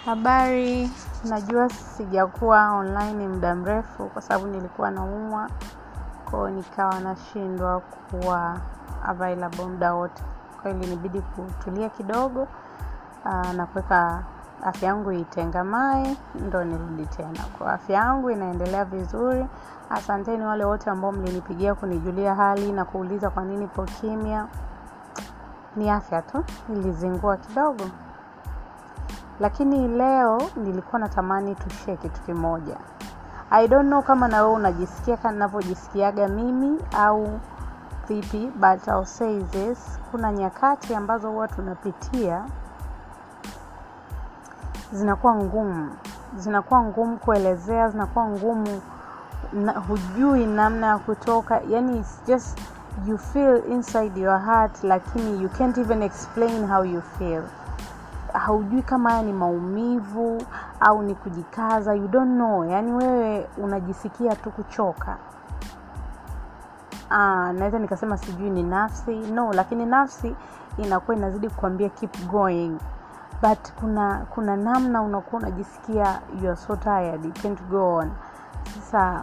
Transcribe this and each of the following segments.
Habari, najua sijakuwa online muda mrefu kwa sababu nilikuwa naumwa kwa nikawa nashindwa kuwa available muda wote. Kwa hiyo ilinibidi kutulia kidogo na kuweka afya yangu itengamae ndo nirudi tena. Kwa afya yangu inaendelea vizuri. Asanteni wale wote ambao mlinipigia kunijulia hali na kuuliza kwa nini nipo kimya. Ni afya tu, nilizingua kidogo. Lakini leo nilikuwa natamani tushare kitu kimoja. I don't know kama na wewe unajisikia kama ninavyojisikiaga mimi au vipi but I'll say this. Kuna nyakati ambazo huwa tunapitia zinakuwa ngumu. Zinakuwa ngumu kuelezea, zinakuwa ngumu na hujui namna ya kutoka. Yani it's just you feel inside your heart lakini you can't even explain how you feel haujui kama haya ni maumivu au ni kujikaza you don't know yani wewe unajisikia tu kuchoka ah, naweza nikasema sijui ni nafsi no lakini nafsi inakuwa inazidi kukwambia keep going but kuna kuna namna unakuwa unajisikia you are so tired you can't go on sasa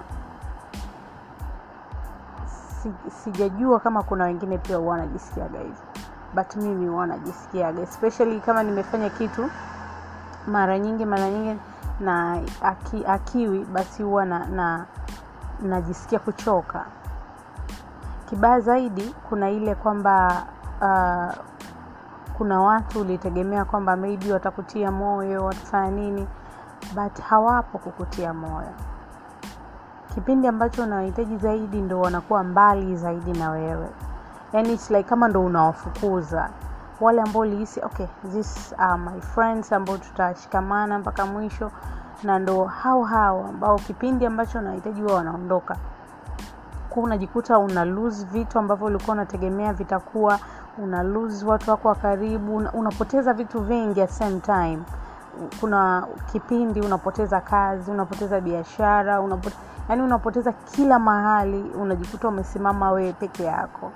si, sijajua kama kuna wengine pia huwa wanajisikiaga hivyo but mimi huwa najisikiaga especially kama nimefanya kitu mara nyingi mara nyingi na aki, akiwi basi huwa na, na najisikia kuchoka kibaya zaidi kuna ile kwamba uh, kuna watu ulitegemea kwamba maybe watakutia moyo watafanya nini but hawapo kukutia moyo kipindi ambacho unawahitaji zaidi ndo wanakuwa mbali zaidi na wewe yani it's like kama ndo unawafukuza wale ambao ulihisi okay this are my friends ambao tutashikamana mpaka mwisho na ndo hao hao ambao kipindi ambacho unahitaji huwa wanaondoka ku unajikuta una lose vitu ambavyo ulikuwa unategemea vitakuwa una lose watu wako wa karibu una, unapoteza vitu vingi at same time kuna kipindi unapoteza kazi unapoteza biashara unapote, yani unapoteza kila mahali unajikuta umesimama wewe peke yako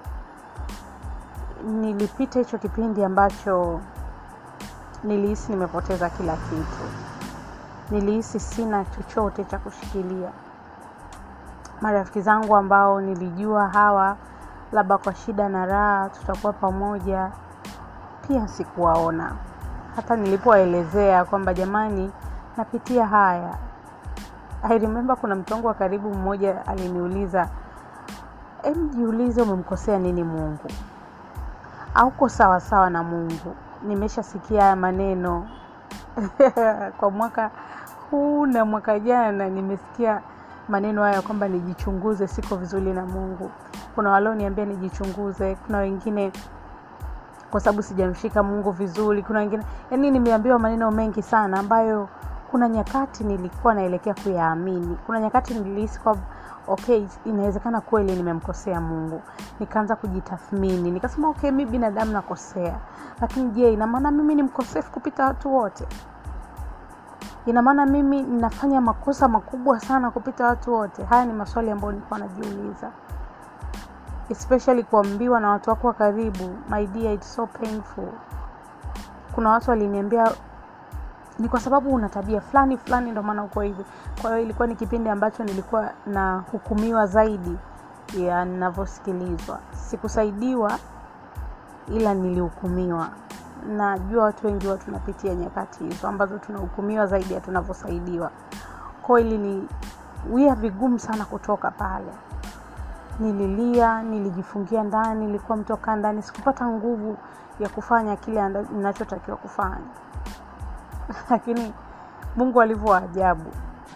nilipita hicho kipindi ambacho nilihisi nimepoteza kila kitu nilihisi sina chochote cha kushikilia marafiki zangu ambao nilijua hawa labda kwa shida na raha tutakuwa pamoja pia sikuwaona hata nilipowaelezea kwamba jamani napitia haya I remember kuna mtu wangu wa karibu mmoja aliniuliza em jiulize umemkosea nini mungu auko sawa sawa na mungu nimeshasikia haya maneno kwa mwaka huu na mwaka jana nimesikia maneno haya kwamba nijichunguze siko vizuri na mungu kuna walioniambia nijichunguze kuna wengine kwa sababu sijamshika mungu vizuri kuna wengine yani nimeambiwa maneno mengi sana ambayo kuna nyakati nilikuwa naelekea kuyaamini kuna nyakati nilihisi kwamba okay inawezekana kweli nimemkosea mungu nikaanza kujitathmini nikasema okay mi binadamu nakosea lakini je ina maana mimi ni mkosefu kupita watu wote ina maana mimi ninafanya makosa makubwa sana kupita watu wote haya ni maswali ambayo nilikuwa najiuliza especially kuambiwa na watu wako wa karibu my dear it's so painful kuna watu waliniambia ni kwa sababu una tabia fulani fulani ndio maana uko hivi kwa hiyo ilikuwa ni kipindi ambacho nilikuwa na hukumiwa zaidi ya ninavyosikilizwa sikusaidiwa ila nilihukumiwa najua watu wengi huwa tunapitia nyakati hizo ambazo tunahukumiwa zaidi ya tunavyosaidiwa kwao ili ni wia vigumu sana kutoka pale nililia nilijifungia ndani nilikuwa mtoka ndani sikupata nguvu ya kufanya kile ninachotakiwa kufanya lakini mungu alivyo ajabu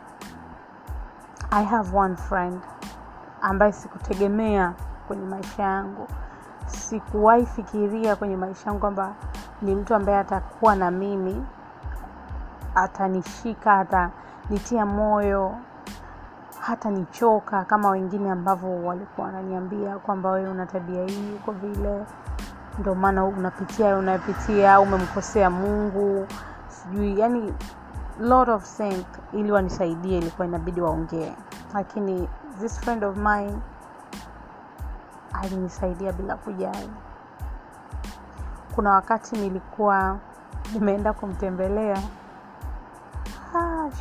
i have one friend ambaye sikutegemea kwenye maisha yangu sikuwahi fikiria kwenye maisha yangu kwamba ni mtu ambaye atakuwa na mimi atanishika atanitia moyo hata nichoka kama wengine ambavyo walikuwa wananiambia kwamba wewe una tabia hii uko vile ndio maana unapitia unapitia umemkosea mungu sijui yani lot of things ili wanisaidie ilikuwa inabidi waongee lakini this friend of mine alinisaidia bila kujali kuna wakati nilikuwa nimeenda kumtembelea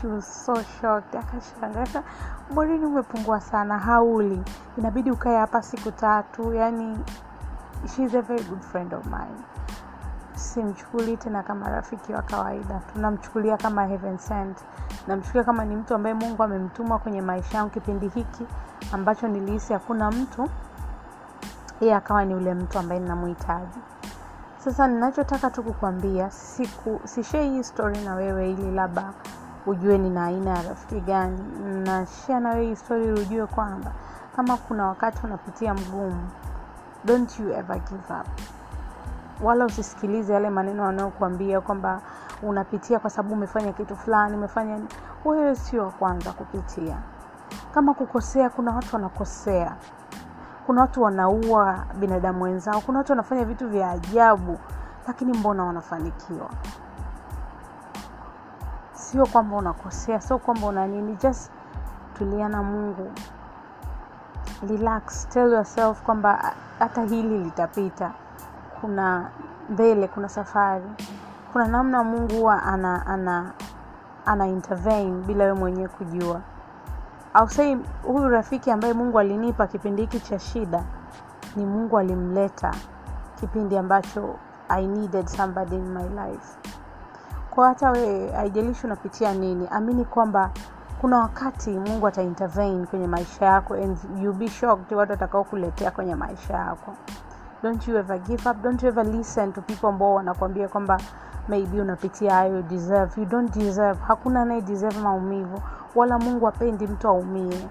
she was so shocked akashangaa morini umepungua sana hauli inabidi ukae hapa siku tatu yani she's a very good friend of mine simchukulii tena kama rafiki wa kawaida tunamchukulia kama heaven sent namchukulia kama ni mtu ambaye mungu amemtuma kwenye maisha yangu kipindi hiki ambacho nilihisi hakuna mtu yeye akawa ni ule mtu ambaye ninamhitaji sasa ninachotaka tu kukwambia siku sishee hii story na wewe ili labda ujue nina aina ya rafiki gani na share na wewe hii story ili ujue kwamba kama kuna wakati unapitia mgumu don't you ever give up wala usisikilize yale maneno wanayokuambia kwamba unapitia kwa sababu umefanya kitu fulani umefanya wewe sio wa kwanza kupitia kama kukosea kuna watu wanakosea kuna watu wanaua binadamu wenzao kuna watu wanafanya vitu vya ajabu lakini mbona wanafanikiwa sio kwamba unakosea sio kwamba una nini just tulia na mungu relax tell yourself kwamba hata hili litapita kuna mbele kuna safari kuna namna mungu huwa ana ana ana intervene bila we mwenyewe kujua au sei huyu rafiki ambaye mungu alinipa kipindi hiki cha shida ni mungu alimleta kipindi ambacho i needed somebody in my life kwa hata we haijalishi unapitia nini amini kwamba kuna wakati mungu ata intervene kwenye maisha yako and you be shocked watu watakao kuletea kwenye maisha yako don't you ever give up don't you ever listen to people ambao wanakwambia kwamba maybe unapitia hayo deserve you don't deserve hakuna anaye deserve maumivu wala mungu apendi mtu aumie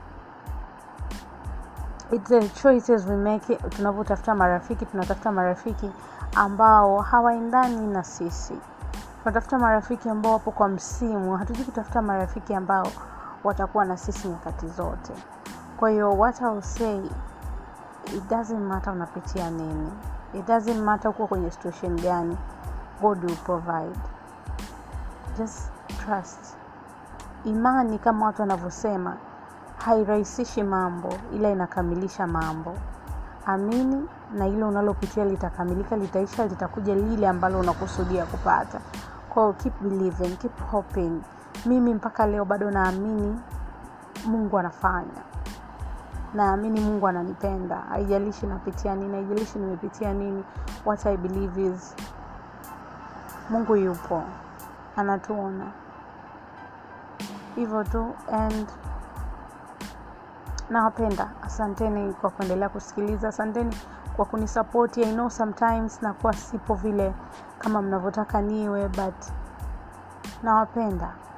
It's the choices we make tunavyotafuta marafiki tunatafuta marafiki ambao hawaendani na sisi tunatafuta marafiki ambao wapo kwa msimu hatujui kutafuta marafiki ambao watakuwa na sisi nyakati zote kwa hiyo what I'll say it doesn't matter unapitia nini it doesn't matter uko kwenye situation gani god will provide just trust imani kama watu wanavyosema hairahisishi mambo ila inakamilisha mambo amini na ile unalopitia litakamilika litaisha litakuja lile ambalo unakusudia kupata kwao keep believing keep hoping mimi mpaka leo bado naamini mungu anafanya naamini mungu ananipenda haijalishi napitia nini haijalishi nimepitia nini what i believe is mungu yupo anatuona hivyo tu and nawapenda asanteni kwa kuendelea kusikiliza asanteni kwa kunisapoti i know sometimes nakuwa sipo vile kama mnavyotaka niwe but nawapenda